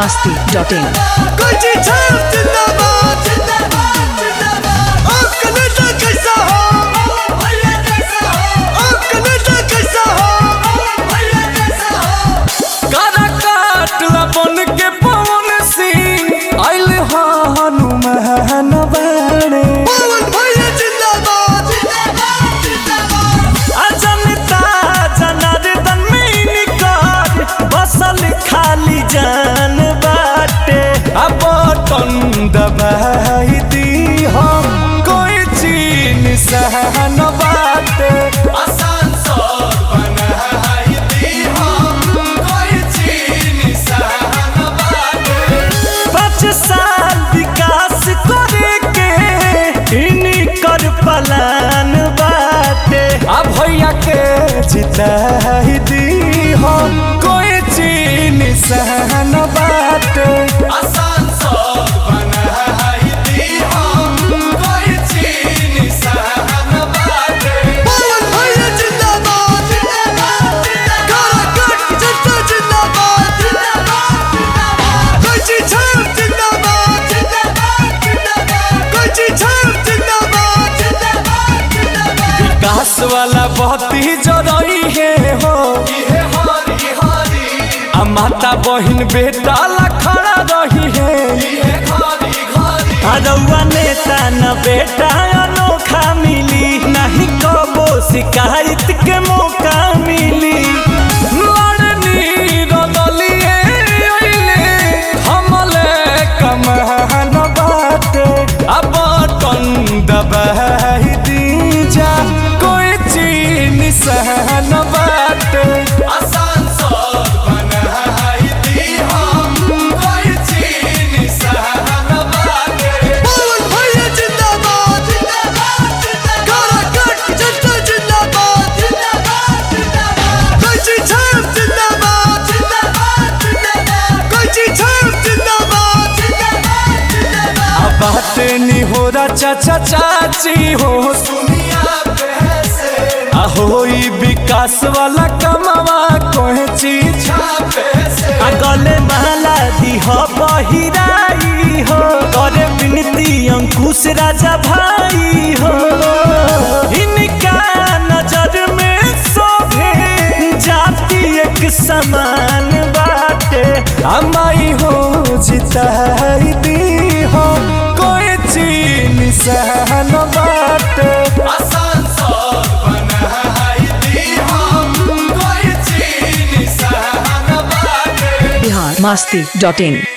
masti.in. कोची छाप जिंदाबाद जिंदाबाद जिंदाबाद आपका नेता कैसा हो भैया कैसा हो आपका नेता कैसा हो भैया कैसा हो कारा काटला बन के पवन सिंह आइल हा हनुमान बाणे पवन भैया जिंदाबाद जिंदाबाद जिंदाबाद अजनता जनार्दन में निकार बसल खाली जान बाटे अब टन दबाई दी हम कोई चीन सहन बाटे आसान सौर बनाई दी हम कोई चीन सहन बाटे पाँच साल विकास करे के इनकर पलान बाटे अब भैया के जिताई दी हम कोई चीन सहन बाटे आसान सौर बनाई दी हम कोई चीन सहन बाटे पवन भैया जिंदाबाद जिंदाबाद काराकाट जनता जिंदाबाद जिंदाबाद जिंदाबाद कोची छाप जिंदाबाद जिंदाबाद जिंदाबाद कोची छाप जिंदाबाद जिंदाबाद जिंदाबाद विकास वाला बहुत ही जरूरी है हो ये हरी हरी आ माता बहन बेटा ला खड़ा रही है ये हरी हरी अरउआ नेता न बेटा अनोखा मिली नहीं कबो शिकायत के मौका मिली लड़नी रदलिए अइले हमले कमहन बाटे अब टन दबाई दी जा कोई चीन सहन बाटे आसान सौर बनाई दी हम कोई चीन सहन बाटे पवन भैया जिंदाबाद जिंदाबाद जिंदाबाद काराकाट जनता जिंदाबाद जिंदाबाद जिंदाबाद कोची छाप जिंदाबाद जिंदाबाद जिंदाबाद कोची छाप जिंदाबाद जिंदाबाद जिंदाबाद अब बात नहीं हो रहा चाचा चाची हो दुनिया पैसे होई विकास वाला कमावा कोई चीज पैसे गले माला दी हो बहिराई हो करे विनती अंकुश राजा भाई हो इनका नजर में शोभे जाति एक समान बाटे हमाई हो जिताई दी हो कोई चीन सहन बाटे आसान सौर बनाई दी हम कोई चीन सहन बाटे Bihar masti.in.